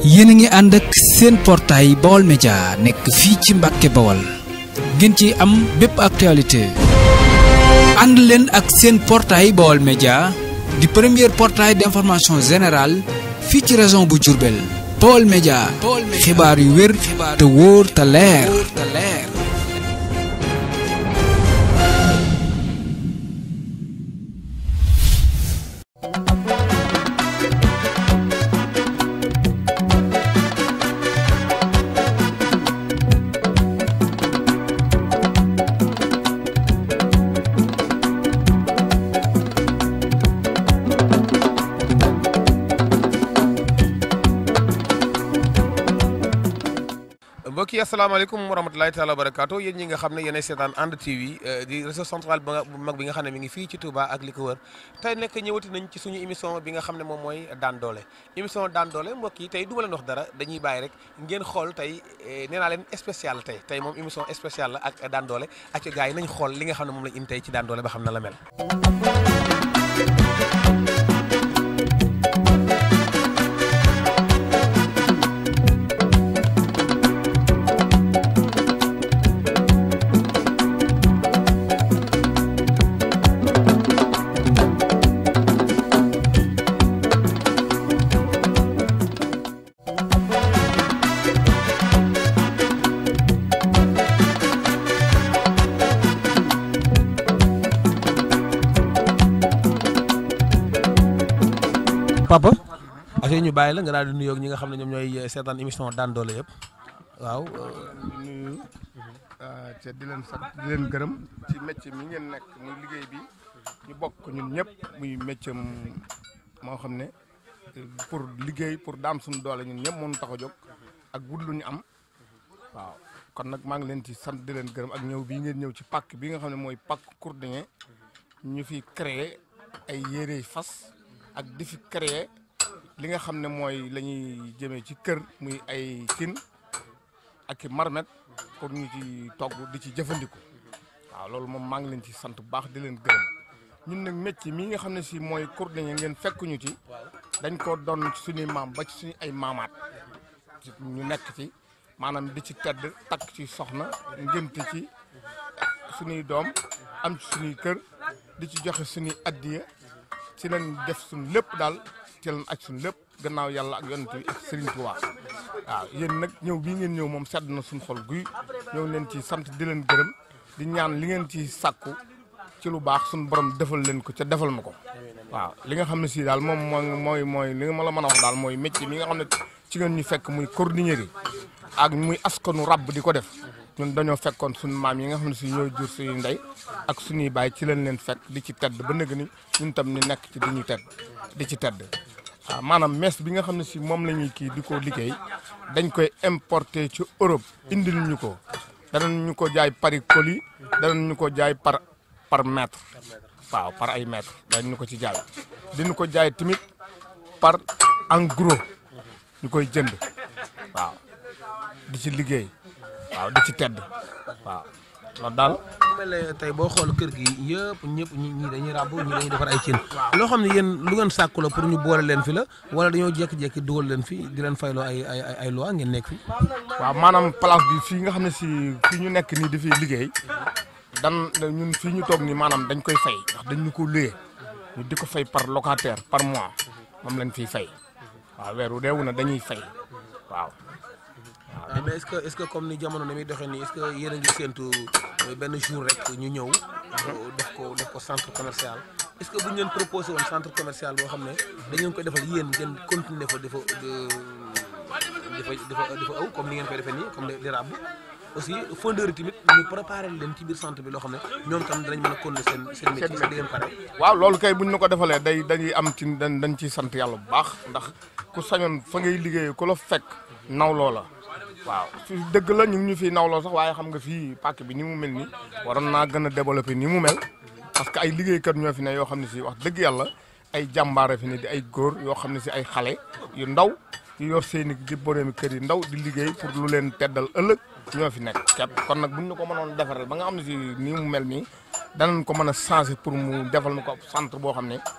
yéen a ngi ànd ak seen portail Baol Média nekk fii ci Mbàkke Bawol ngeen ci am bépp actualité ànd leen ak seen portail Baol Média di premier portail d'information générale fii ci région bu Diourbel Baol Média xibaar yu wér te wóor te leer mbokk yi asalaamaaleykum wa rahmatulahi taala wa barakaatu yéen ñi nga xam ne yéenay seetaan ànd TV di réseau central bu mag bi nga xam ne mi ngi fii ci Touba ak li ko wër tey nekk ñëwati nañ ci suñu émission bi nga xam ne moom mooy daan doole émission daan doole mbokk yi tey du ma leen wax dara dañuy bàyyi rek ngeen xool tey nee naa leen spécial tey tey moom émission spéciale la ak daan doole ak gars yi nañ xool li nga xam ne moom lañ indi tey ci daan doole ba xam na la mel papa affaire ñu bàyyi la nga daal di nuyoog ñi nga xam ne ñoom ñooy seetaan émission daan doole yëpp waaw di nuyu te di leen sant di leen gërëm ci métier mi ngeen nekk muy liggéey bi ñu bokk ñun ñëpp muy métier moo xam ne pour liggéey pour daam suñu doole ñun ñëpp mënu tax a jóg ak wut lu ñu am waaw kon nag maa ngi leen ci sant di leen gërëm ak ñëw bii ngeen ñëw ci pàkk bi nga xam ne mooy pàkk Kourdiñe ñu fi créer ay yére fas ak di fi créer li nga xam ne mooy la ñuy jëmee ci kër muy ay kin ak i marmet pour ñu ci togg di ci jëfandiku waaw loolu moom maa ngi leen ci sant bu baax di leen gërëm ñun nag métier mii nga xam ne si mooy Kourdiñe ngeen fekk ñu ci dañ ko doon ci suñuy maam ba ci suñu ay maamaat ñu nekk ci maanaam di ci tedd takk ci soxna ngénte ci suñuy doom am ci suñuy kër di ci joxe suñuy addiya ci lañ def suñ lépp daal ci lañ aj suñ lépp gannaaw yàlla ak yonent bi ak Serigne Touba waaw yéen nag ñëw bii ngeen ñëw moom sedd na suñ xol guy ñëw leen ci sant di leen gërëm di ñaan li ngeen ci sàkku ci lu baax suñ borom defal leen ko ca defal ma ko waaw li nga xam ne si daal moom mooy mooy mooy li nga ma la mën a wax daal mooy métier mi nga xam ne ci ngeen ñu fekk muy cordonnier ak muy askanu rab di ko def ñun dañoo fekkoon suñu maam yi nga xam ne si ñooy jur suñuy ndey ak suñuy baay ci leen leen fekk di ci tedd ba nëgg ni ñun tam ñu nekk ci di ñu tedd di ci tedd waaw maanaam mees bi nga xam ne si moom la ñuy kii di ko liggéey dañ koy importer ci Europe indil ñu ko danañ ñu ko jaay pari colis danañ ñu ko jaay par par mètre waaw par ay mètre danañ ñu ko ci jaay diñu ko jaay tamit par en gros ñu koy jënd waaw di ci liggéey waaw di ci tedd waaw loolu daal mel ne tey boo xool kër gi yëpp ñëpp ñi ñii dañuy ràbb ñii dañuy defar ay cin loo xam ne yéen lu ngeen sàkku la pour ñu boole leen fi la wala dañoo jékki-jékki dugal leen fi di leen fayloo ay ay ay loi ngeen nekk fi waaw maanaam place bi fii nga xam ne si fii ñu nekk nii di fi liggéey dan ñun fii ñu toog nii maanaam dañ koy fay ndax dañ ñu ko luyee ñu di ko fay par locataire par mois moom lañ fiy fay waaw weeru deewu na dañuy fay waaw mais est-ce que est-ce que comme ni jamono ni muy doxee nii est-ce que yéen a ngi séntu benn jour rek ñu ñëw. def ko def ko centre commercial. est-ce que bu ñu leen proposé woon centre commercial boo xam ne dañu leen koy defal yéen ngeen continuer fa dafa dafa dafa dafa aw comme ni ngeen koy defee nii comme di ràbb aussi fondeur yi tamit ñu préparé leen ci biir centre bi loo xam ne ñoom tam danañ mën a continuer seen seen métier sax di ngeen pare. waaw loolu kay buñ ñu ko defalee day dañuy am ci dañ dañ ciy sant yàlla bu baax ndax ku sañoon fa ngay liggéeyee ku la fekk naw loola waaw fi dëgg la ñu ngi ñu fiy nawloo sax waaye xam nga fii pàkk bi ni mu mel ni waroon naa gën a développé ni mu mel parce que ay liggéeykat ñoo fi ne yoo xam ne si wax dëgg yàlla ay jàmbaare fi ne di ay góor yoo xam ne si ay xale yu ndaw yu yor seeni di boroomi kër yi ndaw di liggéey pour lu leen teddal ëllëg ñoo fi nekk képp kon nag buñ ñu ko mënoon defaral ba nga xam ne si nii mu mel nii danañ ko mën a changer pour mu defal na ko centre boo xam ne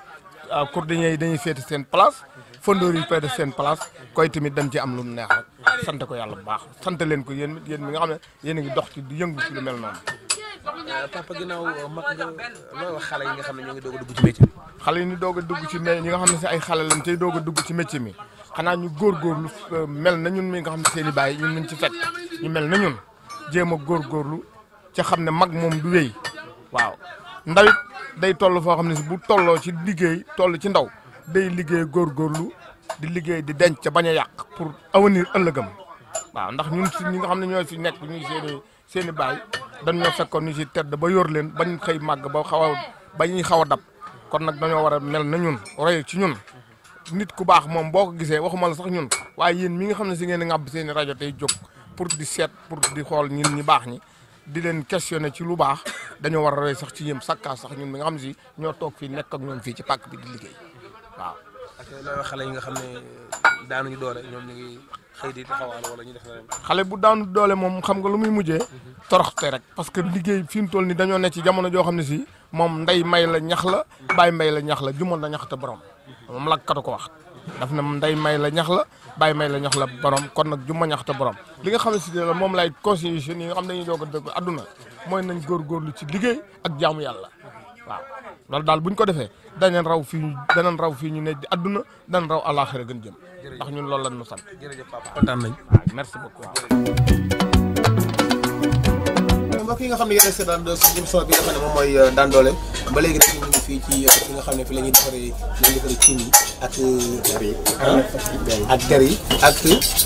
ah cordonniers yi dañuy féete seen place fondoor yi féete seen place koy tamit dañ ci am lu mu neex rek sant ko yàlla bu baax sant leen ko yéen yéen mi nga xam ne yéen a ngi dox ci di yëngu ci lu mel noonu. papa ginnaaw mag nga looy wax xale yi nga xam ne ñoo ngi doog a dugg ci métier bi. xale yi ñu doog a dugg ci mais ñi nga xam ne si ay xale lañ tey doog a dugg ci métier mi xanaa ñu góorgóorlu euh, mel na ñun mi nga xam ne seen i baay ñun nañ ci fekk ñu mel na ñun jéem a góorgóorlu ca xam ne mag moom du wéy waaw ndawit day toll foo xam ne si bu tolloo ci liggéey toll ci ndaw day liggéey góorgóorlu di liggéey di denc ca bañ a yàq pour avenir ëllëgam waaw ndax ñun si ñi nga xam ne ñoo fi nekk ñuy seen i seen i baay dañ ñoo fekkoon ñu si tedd ba yor leen bañ xëy màgg ba xaw a ba ñuy xaw a dab kon nag dañoo war a mel na ñun roy ci ñun nit ku baax moom boo ko gisee waxuma la sax ñun waaye yéen mi nga xam ne si ngeen di ŋàbb seen i rajo tey jóg pour di seet pour di xool ñun ñi baax ñi di leen questionné ci lu baax dañoo war a roy sax ci yéen sakkaa sax ñun mi nga xam ne si ñoo toog fii nekk ak ñoom fii ci pàkk bi di liggéey waaw. ak looy wax xale yi nga xam ne daanuñu doole ñoom ñu ngi xëy di taxawal wala ñu def leneen. xale bu daanu doole moom xam nga lu muy mujjee toroxte rek parce que liggéey fi mu toll ni dañoo ne ci jamono joo xam ne si moom ndey may la ñax la bàyyi may la ñax la jumoon na ñax te borom moom lakkatu ko wax daf na ndey may la ñax la bàyyi may la ñax la borom kon nag juma ñax te borom li nga xam ne si la moom lay conseiller jeunes yi nga xam ne dañuy doog a dëgg adduna mooy nañ góorgóorlu ci liggéey ak jaamu yàlla waaw loolu daal buñ ko defee danañ raw fii ñu danañ raw fii ñu ne di adduna danañ raw àllaaxira gën jëm ndax ñun loolu lañ nu sant jërëjëf papa kontaan nañ. merci beaucoup waaw mbokk yi nga xam ne yéen a seetaan suñu émission bi nga xam ne moom mooy daan doole ba léegi nag ñu ngi fii ci fi nga xam ne fi la ñuy defaree la ñuy defaree cin yi ak. der yi ak der yi ak.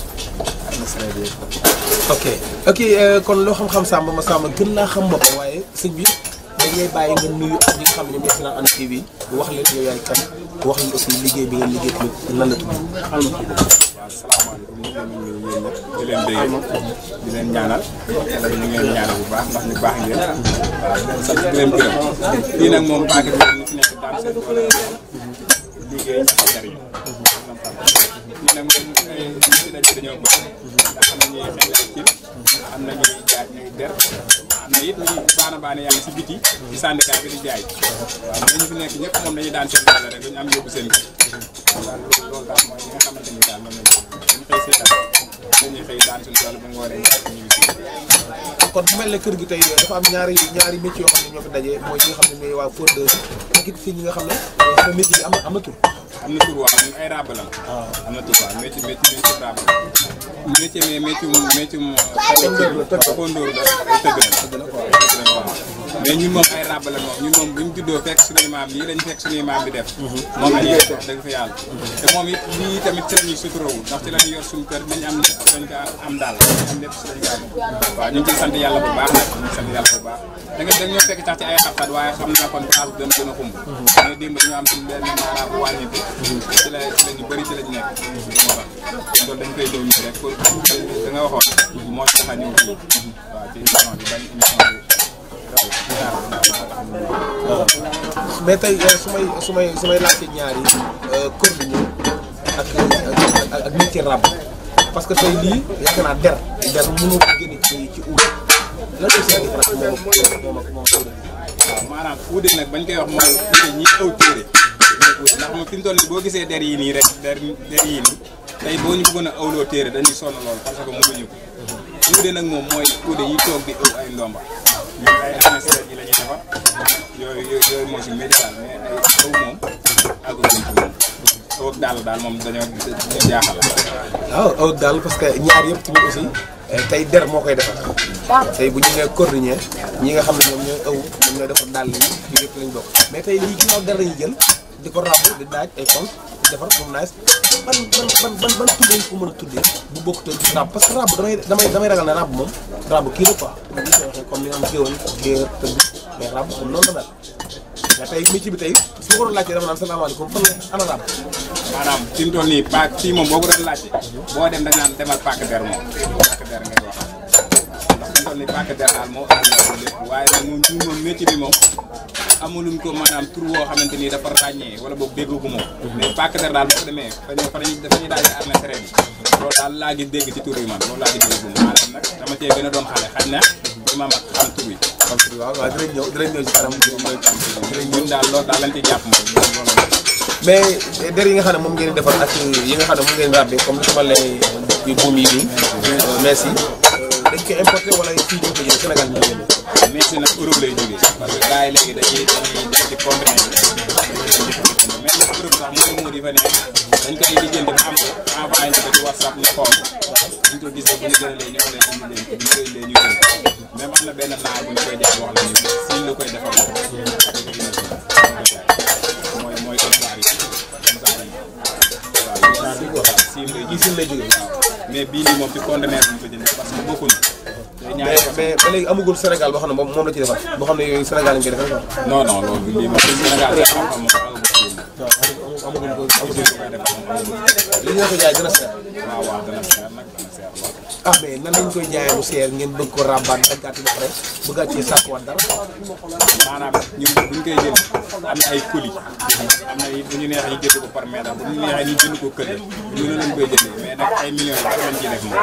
ok ok kon loo xam-xam Samba ma Samba gën naa xam boppam waaye sëñ bi dañ lay bàyyi nga nuyu ak ñi nga xam ne ñoom ñoo si naan Hann TV wax leen yow yaay kan wax leen aussi liggéey bi ngeen liggéey tamit nan la tudd. waaw salaamaaleykum ñu ngi leen di nuyu yéen ñëpp di leen bëggee di leen ñaanal ñu ngi leen ñaanal bu baax ndax ñu baax ngeen waaw di leen sant di leen gërëm fii nag moom paquet bi ñu fi nekk daan seen doole liggéey ci jariñ ñi nag moom ay ñu fi daje dañoo bëgg ndax am na ñuy xel ay cin am na ñuy jaay ñuy der am na it ñuy baana baana yaa ngi si biti ci syndicat bi di jaay waaw mais ñu fi nekk ñëpp moom dañuy daan seen doole rek duñu am yóbbu seen kër daal loolu loolu daal mooy li nga xamante ni daal moom lañ dañu xëy seetaan dañuy xëy daan suñu doole ba ngooree ñu ngi si kon bu mel ne kër gi tey dafa am ñaari ñaari métier yoo xam ne ñoo fi daje mooy ñi nga xam ne ñooy waa Fondeur ak it fii ñi nga xam ne sama métier bi am na am na tur. am na tur waaw ñun ay ràbb la am na tur waaw métier métier métier ràbb métier mais métier mu métier mu fondóor la ay tëgg la waaw mais ñun moom ay ràbb la moom ñun moom bu ñu juddoo fekk suñuy maam lii lañ fekk suñuy maam bi def moom la ñuy def dëgg fa yàlla te moom it lii tamit ci la ñuy suturawul ndax ci la ñuy yor suñu kër dañ am dañ ko am daal am lépp si lañ ko am waaw ñu ngi ciy sant yàlla bu baax nag ñu ngi sant yàlla bu baax da nga dañ ñoo fekk sax ci ay xat-xat waaye xam naa kon place bi gën a xumb mais démb dañoo am suñu benn maanaam wàññi bi ci la ci la ñu bëri ci lañ nekk moo tax loolu dañ koy ñëw nii rek pour da nga waxoon moo ci tax a ñëw fii waaw ci émission bi bañ émission bi mais tey su may su may su may laajte ñaari kër gi ñëw ak ak ak métier ràbb parce que tey lii yaakaar naa der der mënoo ko génne ci ci uut lan la seen différence moom ak moom ak moom ak waaw maanaam uude nag bañ koy wax mooy uude ñi aw téere ndax moom fi mu toll nii boo gisee der yi nii rek der der yii nii tey boo ñu bëggoon a awloo téere dañuy sonn lool parce que mënuñu ko uude nag moom mooy uude yi toog di ëw ay ndomba ñun ay anesthésie yi la ñuy defar yooyu yooyu moo si médical mais ay aw moom àggu ci moom aw ak daal daal moom dañoo dañoo jaaxal waaw aw daal parce que ñaar yëpp tamit aussi tey der moo koy defar tey bu ñu nee cordonnier ñi nga xam ne ñoom ñooy ëw ñoom ñooy defar dàll yi yu yëpp lañ bokk mais tey lii ginnaaw der lañuy jël di ko ràbb di daaj ay compte di defar moom naaj ban ban ban ban ban tuddee ko mën a tuddee bu bokk te ràbb parce que ràbb damay damay damay ragal ne ràbb moom ràbb kii la quoi bu ñu koy waxee comme ni nga xam géwël géer tëgg mais ràbb comme noonu la daal mais tey métier bi tey su ma ko doon laajtee dama naan salaamaaleykum fan la ana ràbb maanaam fi mu toll nii paak fii moom boo ko doon laajte boo dem da nga naan demal paak der moom paak der ngay wax ndax fi mu toll nii paak der daal moo ëpp lépp waaye nag moom ñun moom métier bi moom amuluñ ko maanaam tur woo xamante ni dafa ràññee wala boog dégg ko moom mais paak der daal boo demee fa ñu fa dañuy dafa ñuy daal di arna train bi loolu daal laa gis dégg ci tur yi man loolu laa gis dégg moom maanaam nag dama cee gën a doon xale xaj na bi ma mag xam tur yi xam nga waaw waaw dinañ ñëw dinañ ñëw ci kanam dinañ ñëw ci ñun daal loolu daal lañ ci jàpp moom loolu mais der yi nga xam ne moom ngeen di defar ak yi nga xam ne moom ngeen di ràbbe comme li ko mel ne buum yi nii mees yi dañ koy importé wala fii ñu ko jëlee Sénégal ñu ko jëlee mais si nag Europe lay jógee parce que gars yi léegi dañuy dañuy def ci conteneur bi mais nag Europe sax mooy moo di fa ne dañ koy lijjanti ba am ko envoyé ñu ko ci WhatsApp ñu xool bu ñu ko gisee bu ñu gënalee ñu leen indi leen bu ñu koy lee ñu gën même am na benn naar bu ñu koy jaay wax nañu siin la koy defal mooy mooy contrat yi contrat yi waaw siin lay yi siin lay jógee waaw mais bii nii moom ci conteneur bi ñu ko jëndee parce que bokkuñu day ñaari mais mais ba léegi amagul Sénégal boo xam ne moom moom la ci defar boo xam ne yooyu Sénégal lañ koy defar quoi. non non loolu lii moom Sénégal day am am amaguñ ko amaguñ ko li ñu la ko jaay dina seer. waaw waaw dana seer nag dana seer lool. ah mais nan lañ koy jaayee mu seer ngeen bëgg ko ràmbaat daggaat ba pare bëggaat cee sàkkuwaat dara. maanaam ñun bu ñu koy jënd am na ay colis am na it bu ñu neexee ñu jënd ko par mètre bu ñu neexee ñu jënd ko këll ñu ne lañ koy jëndee mais nag ay millions yi dafa lañ ciy def moom.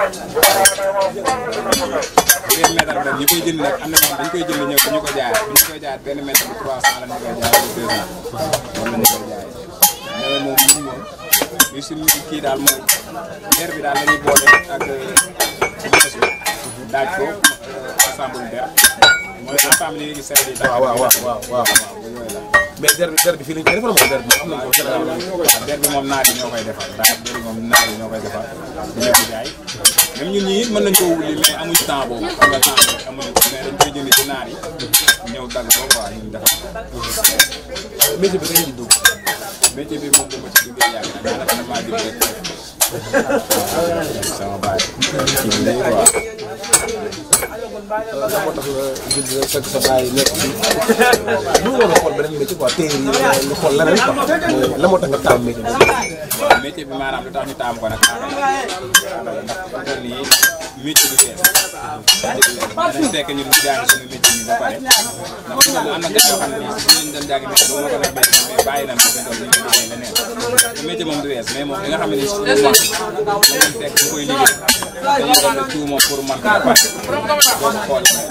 bu dee mètre bi nag ñu koy jënd nag am na ñoo xam dañ koy jënd ñëw ñu ko jaayaat bu ñu koy jaayaat benn mètre bi 300 la ñu koy jaayee ba 200 moom la ñu koy jaayee mais moom ñun moom li suñu kii daal mooy der bi daal la ñuy boole ak bës bi daaj ko ensemble der mooy ensemble yi ngi gis seen waaw waaw waaw waaw waaw. yooyu la. mais der bi der bi fii lañ koy defar moom der bi am nañ ko Sénégal. waaw der bi moom naar yi ñoo koy defar daal der bi moom naar yi ñoo koy defar ñoo ko jaay même ñun ñii mën nañ koo wuli mais amuñ temps boobu xam nga temps bi amuñu ko mais dañ koy jënd ci naar yi ñëw dagg ko quoi ñun defar ko. métier bi dañuy dugg. métier bi moom dama ci duggee yàgg na daanaka damaa jóg rek sama baay ci bi lay quoi lan moo tax nga judd rek fekk sa baay nekk fii bu ñu war a xool beneen métier quoi téere yi nga xool leneen quoi mais lan moo tax nga taam métier bi. waaw métier bi maanaam lu tax ñu taam ko nag aada la aada la ndax fi mu nii métier bi bees dañu fekk ñun ñu jàng suñu métier bi ba pare ndax fi mu am na gars yoo xam ne nii suñu doon jàng métier ba moo ko def bees mais bàyyi nañ ko fi doon ñu ngi liggéey leneen métier moom du wees mais moom li nga xam ne nii suñu moom moom lañ fekk ñu koy liggéey dañuy doon def tout moom pour man ko ba pare boo ko xoolee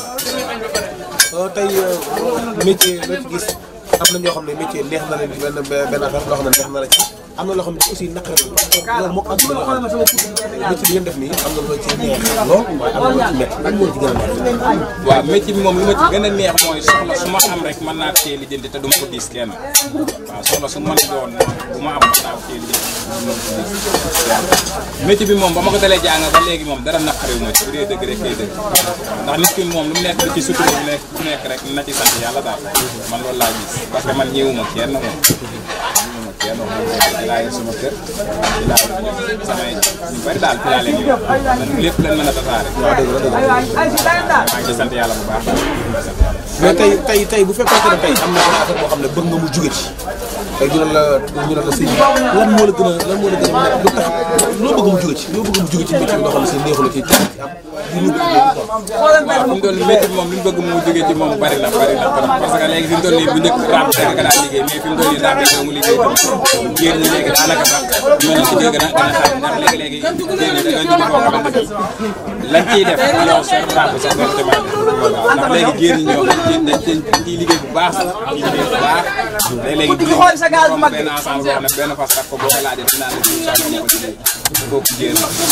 tey métier loo ci gis am na ñoo xam ne métier neex na leen ci benn benn affaire loo xam ne neex na la ci am na loo xam ne aussi naqare la parce que loolu moo ko am na ñoo xam ne métier bi ngeen def nii am na loo ci neex lool waaye am na loo ci métti lan moo ci gën a neex. waaw métier bi moom li ma ci gën a neex mooy soxla su ma am rek mën naa ko cee lijjanti te du ma ko diis kenn waaw soxla su ma mën doon bu ma am mën naa ko cee lijjanti du ma ko diis métier bi moom ba ma ko dalee jàng ba léegi moom dara naqariwu ma ci bu dee dëgg rek kay dëgg ndax nit ki moom lu mu nekk di ci sutura bu nekk ku nekk rek na ci sant yàlla daal man loolu laa gis parce que man ñëwuma kenn moom ñëwuma kenn moom di laa yor sama kër di laa yor samay ñu bari daal fi laa leen yor man lépp lañ mën a tasaare waaw dëgg la dëgg la. maa ngi ci sant yàlla bu baax daal sant yàlla mais tey tey tey bu fekkoon ne tey am na benn affaire boo xam ne bëgg nga mu jóge ci tey ñu ne la ñu ne la sëñ bi lan moo la gën a lan moo la gën a nekk lu tax loo bëgg mu jóge ci loo bëgg mu jóge ci métier bi loo xam ne si neexu la ci ci am di lu bëgg quoi. waaw fi mu toll nii métier bi moom li ñu bëgg mu jógee ci moom bari na bari na parce que léegi fi mu toll nii bu njëkk raam rek nga daan liggéey mais fi mu toll nii raam rek mu liggéey tam jigéen ñi léegi daanaka sax ñooñu ci gën a gën a xam ndax léegi léegi jigéen ñi dañoo jóg koo xamante ni lañ ciy def yow seen raam sax nga demandé waaw ndax léegi jigéen ñi ñoom dañ ciy dañ ciy liggéey bu baax sax ciy liggéey bu baax léegi léegi bu ñu benn ensemble boo xam ne benn fas takk ko boo ko laajee dinaa la jiw sax nga ko liggéey kooku jigéen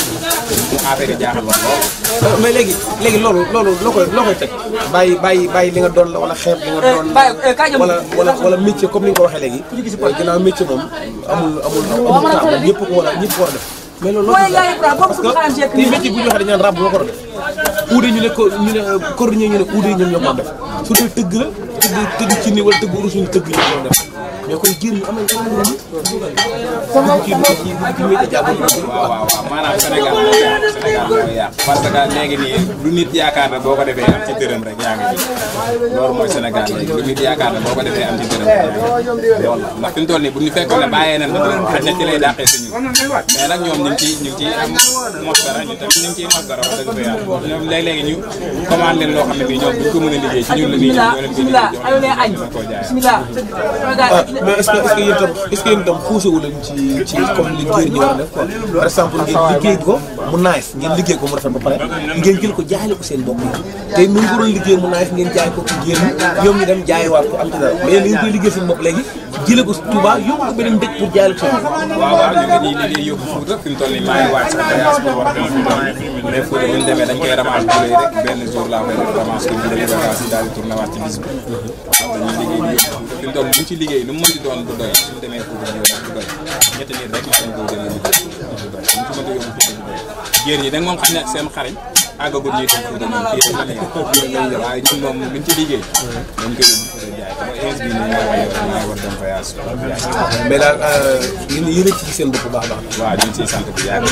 mu affaire yi jaaxal la lool mais léegi léegi loolu loolu loo koy loo koy teg bàyyi bàyyi bàyyi li nga doon la wala xeeb li nga doon wala wala wala métier comme ni nga ko waxee léegi ginnaaw métier moom amul amul amul temps moom ñëpp ko war a ñëpp ko war a def mais loolu loo parce que ni métier bu ñu waxee dañu naan rab boo ko war a def uude ñu ne ko ñu ne cordonnier ñu ne uude ñoom ñoo ko def su dee tëgg la tëgg tëgg ci ni wala tëgg urus ñu tëgg ñoo ko def mais kon jigéen ñi am nañ ci ci ci métier jàmm waaw waaw waaw maanaam Sénégal moo yàq Sénégal moo yàq parce que léegi nii lu nit yaakaar ne boo ko defee am ci dërëm rek yaa ngi ci loolu mooy Sénégal léegi lu nit yaakaar ne boo ko defee am ci dërëm rek yaa ngi ci loolu la ndax fi mu toll nii bu ñu fekkoon ne bàyyee nañ xaj na ci lay dàqee suñu mais nag ñoom ñu ngi ciy ñu ngi ciy am mos dara ñu tamit ñu ngi ciy mos dara wax dëgg fa yàlla ñoom léeg-léegi ñu commande leen loo xam ne bii ñoom duñ ko mën a liggéey ci ñun la ñuy ñëw ñoo leen koy liggéey jox leen ko jaay mais est-ce que est-ce que yéen tam est-ce que yéen tam xuuse wu leen ci ci comme li góor ñi war a def quoi par exemple ngeen liggéey ko mu nice ngeen liggéey ko mu rafet ba pare ngeen jël ko jaayale ko seen mbokk yi tey nu ko doon liggéey mu nice ngeen jaay ko ci génn ñoom ñu dem jaayiwaat ko am ci dara mais yéen ngeen koy liggéey seen bopp léegi jële ko Touba yóbbu ko beneen dëkk pour jaayal ko seen bopp waaw waaw ñu ngi nii liggéey yóbbu Fouta fi mu toll nii maa ngi waaj sax voyage pour war a dem Fouta mais Fouta bu ñu demee dañ koy ramasse bu rek benn jour laa koy def ramasse ko ñu demee bagage yi daal di tourné waat ci bis bi dañuy liggéey di yóbbu Fouta fi mu toll bu ñu ci liggéey lu mu mënti doon du doy suñu demee Fouta ñu yóbbu du doy ñetti nit rek lañ ko demee liggéey du doy suñu ci mënta yóbbu Fouta du doy jéer ñi da nga moom xam ne seen xarañ àggagul ñuy dem Fouta moom fii rek la ñuy def waaye ñun moom buñ ci liggéey dañ koy yóbbu Fouta jaay ko ba ins bi nii maa war maa war dem voyage mais daal yéen yéen a ci seen bopp bu baax a baax waaw ñu ngi ciy sant bu yàgg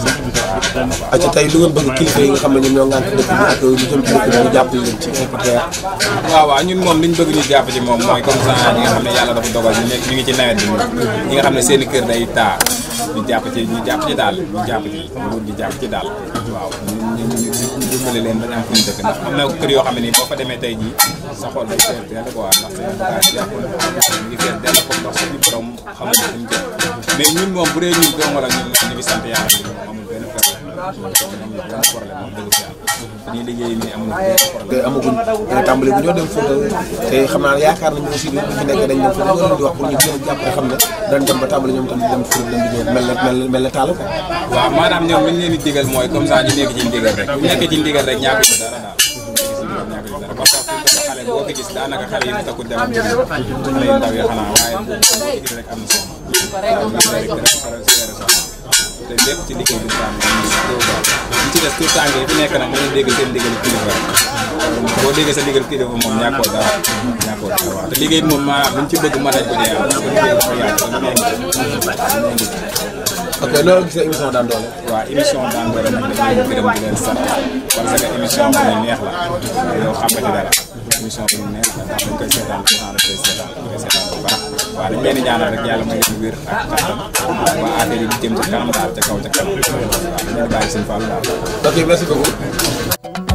waaw acca tey lu ngeen bëgg kilifa yi nga xam ne ñoom ñoo ngànk dëkk bi ak lu jëm ci dëkk bi ñu jàppale leen ci IPTR waaw waaw ñun moom liñ bëgg ñu jàpp ci moom mooy comme ça ñi nga xam ne yàlla dafa dogal ñu nekk ñu ngi ci nawet bi ñi nga xam ne seen i kër day taa ñu jàpp ci ñu jàpp ci daal ñu jàpp ci nguur gi jàpp ci daal waaw ñu ñu ñu dimbali leen bañ am fu ñu dëkk ndax am na kër yoo xam ne nii boo fa demee tey jii sa xol day fees dell quoi ndax seen bagage yàqu na ñu ngi fees dell comme ndox suñu borom xamul fu ñu jëm mais ñun moom bu dee ñun dong la ñun ñu ngi sant yàlla bi moom amul benn problème amul benn problème wax dëgg fi yàlla dañuy liggéey nii amul benn problème te amaguñ dina tàmbali bu ñoo dem Fouta te xam naa yaakaar nañu aussi bi fi nekk dañ dem Fouta ñoo leen di wax pour ñu gën a jàppale xam ne dañ dem ba tàmbali ñoom tam di dem Fouta dem di ñëw mel na mel mel na taal quoi waaw maanaam ñoom li ñu leen di digal mooy comme ça ñu nekk ci ndigal rek bu nekkee ci ndigal rek ñàkk ci dara daal ñàkk ci dara parce que xale boo ko gis daanaka xale yi mu takku dem ak jëm xale yu ndaw yi xanaa waaye boo ko gis rek am na solo waaw ñu rek dara faral seere soxna te lépp ci liggéey bi daal ñu ci des tout tànk yi fi nekk nag mën a dégg seen ndigal kilifa rek boo déggee sa ndigal kilifa moom ñàkkoo dara ñàkkoo dara waaw te liggéey bi moom maanaam luñ ci bëgg mën nañ ko dee am parce que liggéey dafa yaatu te lu nekk ok loolu gis nga émission daan doole waaw émission daan doole nag dañuy gërëm di leen sant parce que émission bu ñu neex la yow xam nga ci dara émission bu ñu neex la ndax dañ koy seetaan souvent dañ koy seetaan dañ koy seetaan bu baax waaw dañ leen di ñaanal rek yàlla may leen wér ak kattan ba affaire yi di jëm ci kanam daal ca kaw ca kanam waaw dañ leen di bàyyi seen fàllu daal ok merci beaucoup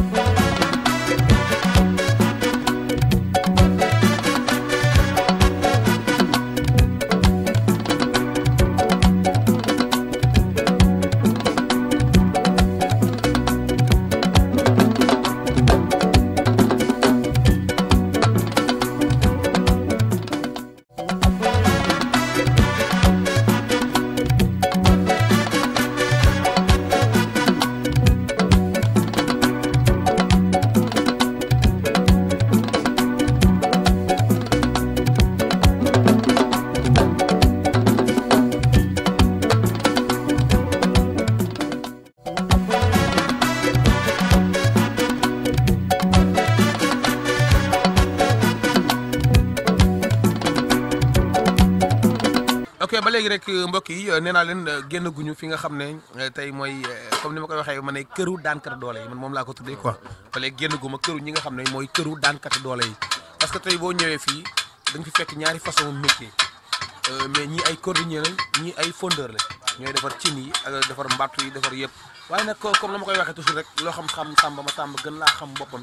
ok ba léegi rek mbokk yi nee naa leen génn guñu fi nga xam ne tey mooy comme ni ma koy waxee ma ne këru daankati doole yi man moom laa ko tuddee quoi ba léegi génn gu ma këru ñi nga xam ne mooy këru daankati doole yi parce que tey boo ñëwee fii da nga fi fekk ñaari façon métier mais ñii ay cordonnier lañ ñii ay fondeur la ñooy defar cin yi ak defar mbattu yi defar yëpp waaye nag comme na ma koy waxee toujours rek loo xam xam sàmba ma sàmba gën laa xam boppam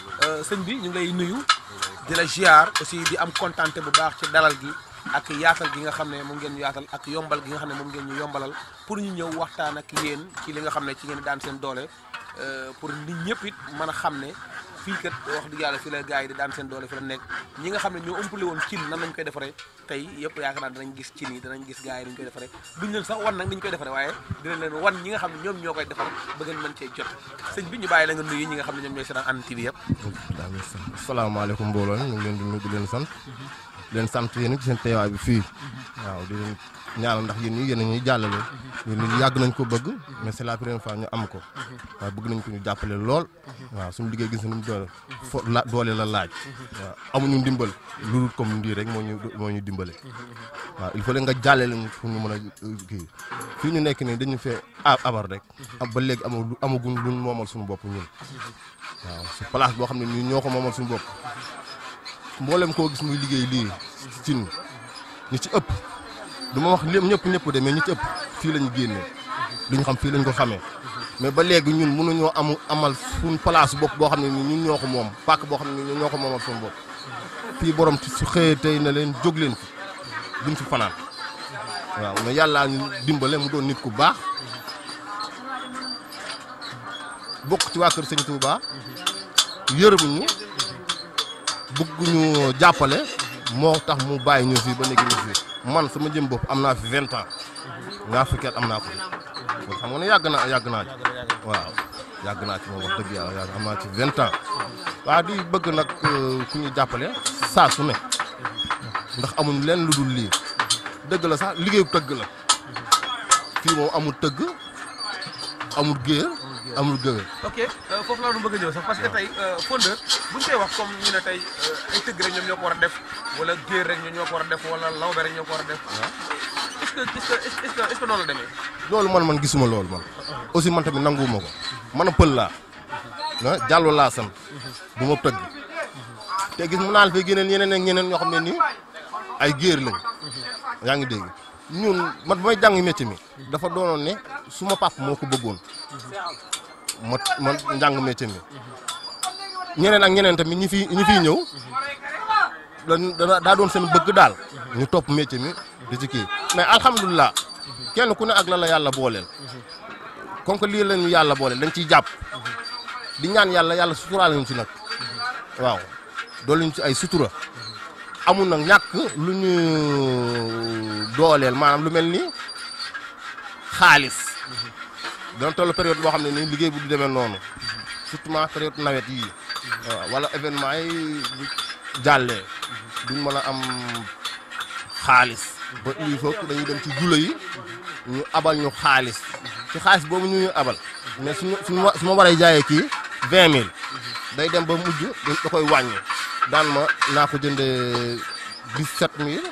sëñ bi ñu ngi lay nuyu di la ziar aussi di am contenté bu baax ci dalal gi ak yaatal gi nga xam ne moom ngeen ñu yaatal ak yombal gi nga xam ne moom ngeen ñu yombalal pour ñu ñëw waxtaan ak yéen ci li nga xam ne ci ngeen daan seen doole pour nit ñëpp it mën a xam ne fii kat wax dëgg yàlla fi la gars yi di daan seen doole fi la nekk ñi nga xam ne ñoo ëmpale woon cin nan lañ koy defaree tey yëpp yaakaar naa danañ gis cin yi danañ gis gars yi dañ koy defaree duñ leen sax wan nag ni ñu koy defaree waaye dinañ leen wan ñi nga xam ne ñoom ñoo koy defar ba ngeen mën cee jot sëñ bi ñu bàyyi la nga nuyu ñi nga xam ne ñoom ñooy seetaan Hann TV yëpp asalaamaaleykum mbooloo ñu ngi leen di nuyu di leen sant di leen sant yéen ci seen teewaay bi fii waaw di leen ñaanal ndax yéen ñi yéen a ñuy jàllale yéen ñi yàgg nañ ko bëgg mais c'est la première fois ñu am ko waaye bëgg nañ ko ñu jàppale lool waaw suñu liggéey gis na nu mu doole fo la doole la laaj waaw amuñu ndimbal lu dul comme ndii rek moo ñu moo ñu dimbale waaw il faut nga jàllale ñu fu ñu mën a kii fii ñu nekk nii dañu fee abar rek am ba léegi ama amaguñ luñ moomal suñu bopp ñun waaw su place boo xam ne ñun ñoo ko moomal suñu bopp mboolem koo gis muy liggéey lii cin ñi ci ëpp du ma wax lépp ñëpp ñëpp de mais ñi ci ëpp fii lañu génnee duñu xam fii lañ ko xamee mais ba léegi ñun mënuñoo amu amal suñ place bopp boo xam ne ni ñun ñoo ko moom pàkk boo xam ne ni ñun ñoo ko moomal suñu bopp fii borom su xëyee tey na leen jóg leen fi duñ fi fanaan waaw mais yàllaa ñu dimbale mu doon nit ku baax bokk ci waa kër sëñ Touba yërëmuñu bëgguñu jàppale moo tax mu bàyyi ñu fii ba léegi ñu fii man sama jëm bopp am naa fi vingt ans ñaar fukki at am naa ko kon xam nga ne yàgg naa yàgg naa ci waaw yàgg naa ci moom wax dëgg yàlla yàgg am naa ci vingt ans waaw di bëgg nag ku ñu jàppale saa su ne ndax amuñ leen lu dul lii dëgg la sax liggéeyu tëgg la fii moom amul tëgg amul géer amul géwél ok foofu laa doon bëgg a ñëw sax parce que tey fondeur bu ñu koy wax comme ñu ne tey ay tëgg rek ñoom ñoo ko war a def wala géer rek ñoom ñoo ko war a def wala lawbe rek ñoo ko war a def est-ce que est-ce que est-ce que est-ce que noonu la demee loolu man man gisuma loolu man aussi man tamit nanguwuma ko man a pël laa ah jàllo laa sant du ma tëgg te gis mu naa la fay géneen ñeneen ak ñeneen ñoo xam ne nii ay géer lañ yaa ngi dégg ñun man bu may jàng métier mi dafa doonoon ne suma pap moo ko bëggoon ma man njàng métier mi ñeneen ak ñeneen tamit ñi fi ñi fiy ñëw da daa doon seen bëgg daal ñu topp métier mi di ci kii mais alhamdulilah kenn ku ne ak la la yàlla booleel comme que lii lañu yàlla booleel dañ ciy jàpp di ñaan yàlla yàlla suturaal ñu ci nag waaw doolu ñu ci ay sutura amul nag ñàkk lu ñu dooleel maanaam lu mel ni xaalis dana toll période boo xam ne nii liggéey bu du demee noonu surtout période nawet yii waaw wala événement yi bu jàllee duñ mën a am xaalis ba il faut que dañuy dem ci jula yi ñu abal ñu xaalis ci xaalis boobu ñu ñu abal mais suñu suñu su ma waree jaayee kii vingt mille day dem ba mujj da koy wàññi daan ma naa ko jëndee dix sept mille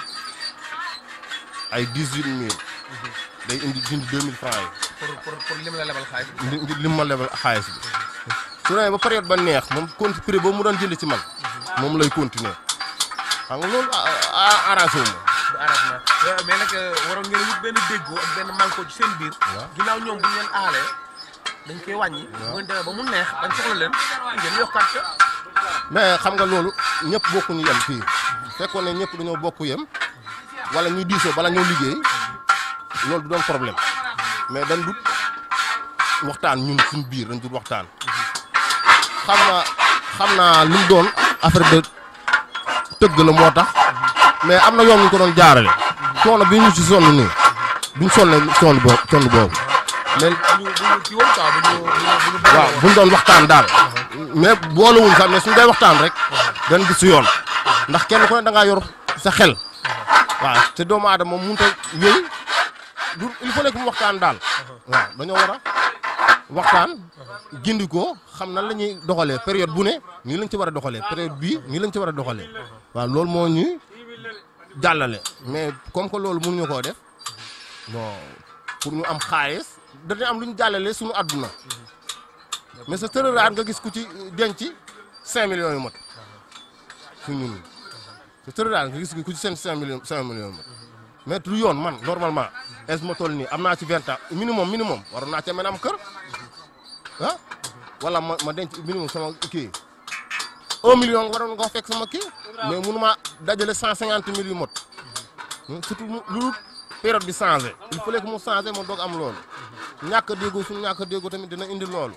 ay dix huit mille day indi dindi deux mille francs pour pour pour lim la lebal xaalis yi li lim ma lebal xaalis bi su demee ba période ba neex moom compte prix boobu mu doon jënd ci man moom lay continuer xam nga loolu arrangé wu ma du arrangement mais nag waroon ngeen wut benn déggoo ak benn manko ci seen biir ginnaaw ñoom bu ñu leen aalee dañ koy wàññi bu ngeen demee ba mu neex dañ soxla leen ngeen yokkaat ka mais xam nga loolu ñëpp bokkuñu yem fii fekkoon ne ñëpp dañoo bokk yem wala ñu diisoo bala ñoo liggéey loolu du doon problème mais dañ dut waxtaan ñun suñu biir dañ dut waxtaan xam naa xam naa lu mu doon affaire de tëgg la moo tax mais am na yoon ñu ko doon jaarale coono bi ñu ci sonn nii duñ sonne sonn boobu sonn boobu mais bu ñu bu ñu kii woon quoi bu ñu bu ñu bu ñu waaw buñ doon waxtaan daal mais boolewuñ sax mais suñ day waxtaan rek dañ gis si yoon ndax kenn ku ne da ngaa yor sa xel waaw te doomu aadama moom mënut a wéy du il faut que mu waxtaan daal waaw dañoo war a waxtaan gindi ko xam nan la ñuy doxalee période bu ne nii lañ ci war a doxalee période bii nii lañ ci war a doxalee waaw loolu moo ñuy jàllale mais comme que loolu mënuñu koo def bon pour ñu am xaalis dañuy am lu ñu jàllale suñu àdduna mais sa tërëraat nga gis ku ci denc 5 millions yu mat su ñun sa tërëraat nga gis ku ci seen 5 millions 5 millions yu mat mais du yoon man normalement est ma toll nii am naa ci 20 ans minimum minimum waroon naa ca mën a am kër ah wala ma ma denc minimum sama kii 1 million waroon nga fekk sama kii mais mënuma dajale 150 mille yu mot surtout mu lu période bi changé il fallait que mu changé ma doog am loolu ñàkk a déggoo suñu ñàkk a déggoo tamit dina indi loolu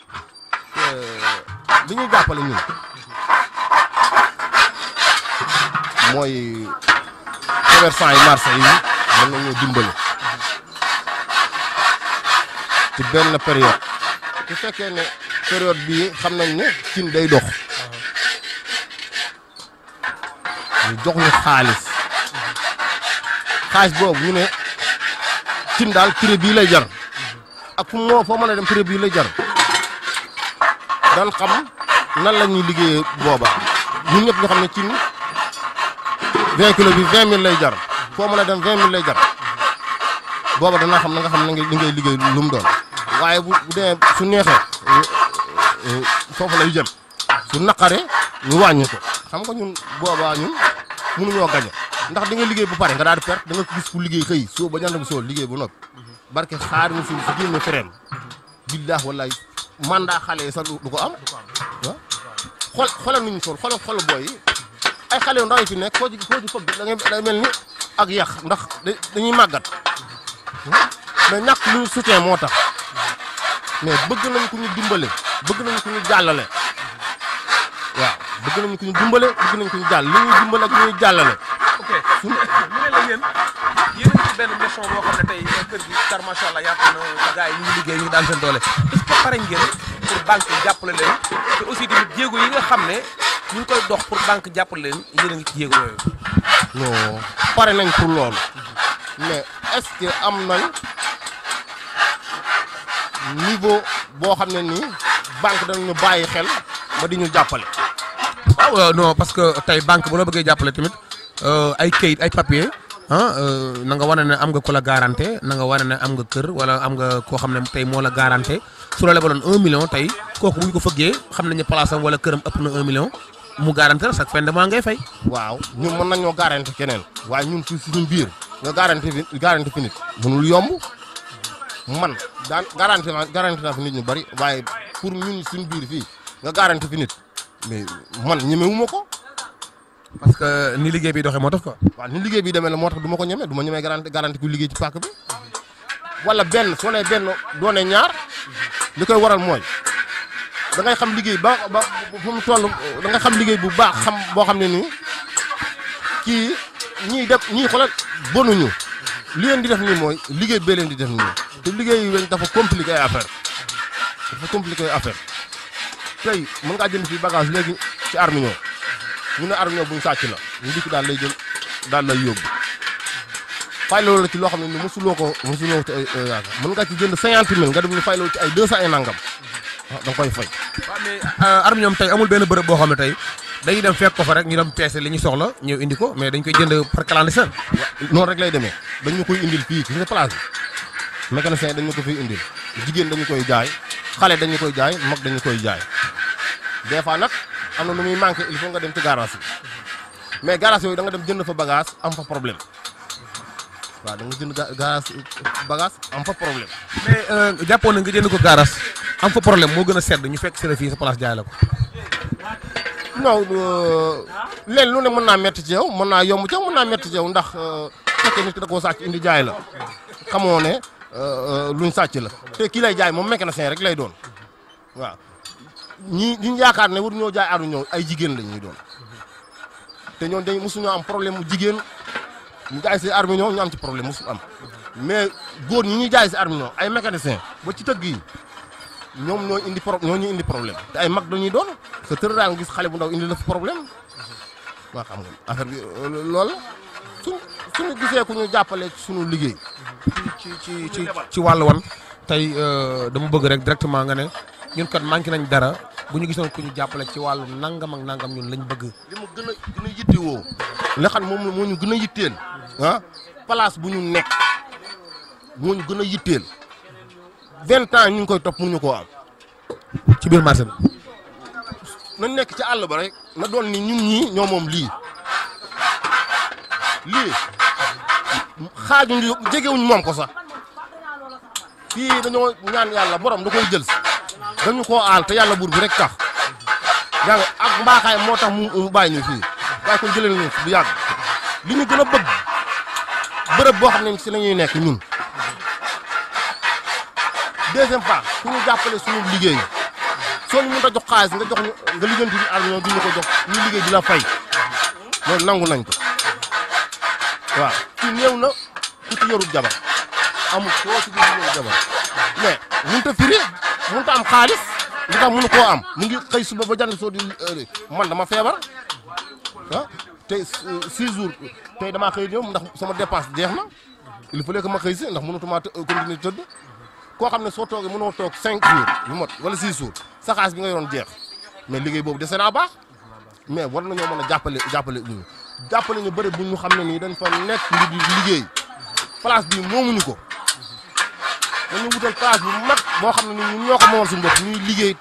li ñuy jàppale ñun mooy commerçant yi marché yi mën nañoo dimbali ci benn période su fekkee ne période bii xam nañ ne cin day dox ñu jox ñu xaalis xaalis boobu ñu ne cin daal prix bii lay jar ak fu moo foo mën a dem prix bii lay jar dan xam nan la ñuy liggéeyee booba ñun ñëpp ñu xam ne cin 20 kilos bi 20 000 lay jar foo mën a dem 20 000 lay jar booba danaa xam na nga xam ne li ngay liggéey lu mu doon waaye bu bu dee su neexee foofu lay jëm su naqaree ñu wàññi ko xam nga ñun boobaa ñun mënuñoo gañe ndax di nga liggéey bu pare nga daal di perte da nga gis ku liggéey xëy soo ba ñand bu soo liggéey bu noppi barke xaar mu fi si génne fereem billaah wallaay mandat xale yi sax du ko am waaw xool xoolal nuñu sol xoolal xoolal booy yi ay xale yu ndaw yi fi nekk koo ci koo ci fëgg da ngay day mel ni ak yax ndax da- dañuy màggat mais ñàkk lu ñu soutien moo tax mais bëgg nañ ku ñu dimbale bëgg nañ ku ñu jàllale waaw bëgg nañ ku ñu dimbale bëgg nañ ku ñu jàll li ñuy dimbale ak li ñuy jàllale ok ñu ne la yéen yéen a ngi ci benn mission boo xam ne tey kër gi car macha allah yaatu na te gars yi ñu ngi liggéey ñu ngi daan seen doole est-ce que pare ngeen pour banque yi jàppale leen te aussi tamit jéego yi nga xam ne ñu ngi koy dox pour banque jàppale leen yéen a ngi ci jéego yooyu. non pare nañ pour loolu mais est-ce que am nañ niveau boo xam ne nii banque dañu bàyyi xel ba di ñu jàppale waaw non parce que tey banque bu la bëggee jàppale tamit ay kayit ay papier ah na nga wane ne am nga ko la garanté na nga wane ne am nga kër wala am nga koo xam ne tey moo la garanté su la lebaloon un million tey kooku bu ñu ko fëggee xam nañu place am wala këram ëpp na un million mu garanté la chaque fin de mois ngay fay. waaw ñun mën nañoo garanti keneen waaye ñun ci suñu biir nga garanti fi garanti fi nit mënul yomb man daan garanti naa garanti naa fi nit ñu bari waaye pour ñun suñu biir fii nga garanti fi nit mais man ñemewuma ko parce que ni liggéey bi doxee moo tax quoi. waaw ni liggéey bi demee la moo tax du ma ko ñeme du ma ñemee garanti garanti ku liggéey ci pàkk bi wala benn soo nee benn doone ñaar li koy waral mooy da ngay xam liggéey ba ba fu mu toll da ngay xam liggéey bu baax xam boo xam ne nii kii ñiy def ñii xoolal bonuñu li leen di def nii mooy liggéey bee leen di def nii te liggéey yu weñ dafa compliqué ay affaire dafa compliqué ay affaire tey mën ngaa jënd fii bagage léegi ci armiñoo ñu ne armiñoo buñ sàcc la ñu dikk daal lay jël daal lay yóbbu fay loolu la ci loo xam ne ni mosuloo ko mosuloo ci ay ay yaakaar mën nga ci jënd cinquante mille nga dem ñu fay loolu ci ay deux cent et nangam ah da nga koy fay. waaw mais arme ñoom tey amul benn bërëb boo xam ne tey dañuy dem fekk ko fa rek ñu dem peese li ñu soxla ñëw indi ko mais dañ koy jënd par clandestin. noonu rek lay demee dañ ñu koy indil fii ci sa place bi mécanicien dañ ñu ko fiy indil jigéen dañu koy jaay xale dañu koy jaay mag dañu koy jaay des fois nag am na lu muy manqué il faut nga dem ci garage yi mais garage yooyu da nga dem jënd fa bagage am fa problème waaw da nga jënd ga- garage bagage am fa problème. mais jàppoon na nga jënd ko garas am fa problème moo gën a sedd ñu fekk si la fii sa place jaay la ko. non leen lu ne mën naa metti ci yow mën naa yomb ci yow mën naa metti ci yow ndax fekkee nit ki da koo sàcc indi jaay la xamoo ne luñ sàcc la te kii lay jaay moom mécanicien rek lay doon waaw ñi ñu yaakaar ne war ñoo jaay aru ñëw ay jigéen la ñuy doon te ñoom dañ mosuñoo am problème mu jigéen ñu jaay si arme ñoo ñu am ci problème mosu am mais góor ñi ñuy jaay si arme ñoo ay mécanicien ba ci tëgg yi ñoom ñoo indi pro ñoo ñu indi problème te ay mag dañuy doon sa tër daa nga gis xale bu ndaw indi la fa problème waa xam nga affaire bi loolu suñ suñu gisee ku ñu jàppale ci suñu liggéey ci ci ci ci wàllu wan tey dama bëgg rek directement nga ne ñun kat manqué nañ dara bu ñu gisoon ku ñu jàppale ci wàllu nangam ak nangam ñun lañ bëgg. li mu gën a gën a yittewoo nga xam moom moo ñu gën a yitteel ah place bu ñu nekk moo ñu gën a yitteel vingt ans ñu ngi koy topp mënuñu koo am ci biir marché bi. nañ nekk ci àll ba rek na doon ni ñun ñii ñoo moom lii lii xaaju ñu jegewuñ moom ko sax fii dañoo ñaan yàlla borom da koy jël si dañu koo aal te yàlla buur bi rek tax yaa ngi ak mbaaxaay moo tax mu mu bàyyi ñu fii waaye kon jëlee nañu fi bu yàgg li ñu gën a bëgg bërëb boo xam ne si la ñuy nekk ñun deuxième part ku ñu jàppale suñu liggéey soo ñu mën a jox xaalis nga jox ñu nga lijjanti bi ar ñoo duñu ko jox ñu liggéey di la fay loolu nangu nañ ko waaw ci néew na ku ci yorul jabar amul koo ci gis yorul jabar mais mënut a firi mënut a am xaalis li tax mënu koo am mu ngi xëy suba ba jant soo di man dama feebar ah tey six jours tey damaa xëy ñëw ndax sama dépense jeex na il fallait que ma xëy si ndax mënatuma continuer tëdd koo xam ne soo toogee mënoo toog cinq jours yu mot wala six jours sa xaalis bi nga yoroon jeex mais liggéey boobu dese naa baax mais war nañoo mën a jàppale jàppale ñu jàppale ñu bëri bu ñu xam ne nii dañ fa nekk ngir di liggéey place bi moomuñu ko dañu wutal place bu mag boo xam ne ni ñun ñoo ko moomal suñu bopp ñuy liggéey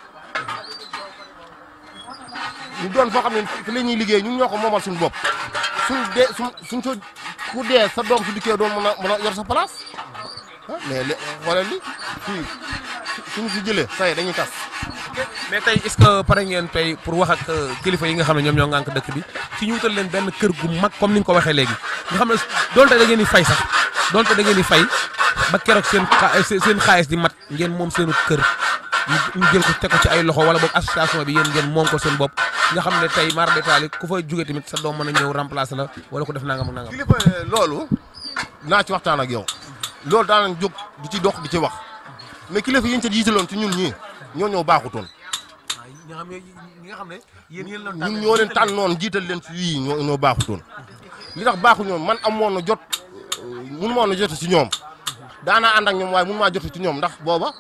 ñu doon foo xam ne fi la ñuy liggéey ñun ñoo ko moomal suñu bopp suñ dee suñ suñ soo ku dee sa doom su dikkee doon mën a mën a yor sa place ah mais li xoolal li fii suñu fi jëlee say dañuy tas mais tey est-ce que pare ngeen tey pour wax ak kilifa yi nga xam ne ñoom ñoo ŋànk dëkk bi ci ñu wutal leen benn kër gu mag comme ni nga ko waxee léegi nga xam ne donte da ngeen di fay sax donte da ngeen di fay ba keroog seen xa seen xaalis di mat ngeen moom seenu kër ñu jël ko teg ko ci ay loxo wala boog association bi yéen ngeen moom ko seen bopp nga xam ne tey mar détail ku fa jóge tamit sa doom mën a ñëw remplacer la wala ko def nangam ak nangam. kilifa loolu naa ci waxtaan ak yow loolu daanañ jóg di ci dox di ci wax mais kilifa yi ñu ca jiitaloon ci ñun ñii ñoo ñoo baaxutoon ñi nga xam ne ñi nga xam ne yéen yéen la ñun ñoo leen tànnoon jiital leen ci yii ñoo ñoo baaxutoon li tax baaxuñoon man amoon na jot mënu ma woon a jot ci ñoom daanaa ànd ak ñoom waaye mënu maa jot ci ñoom ndax booba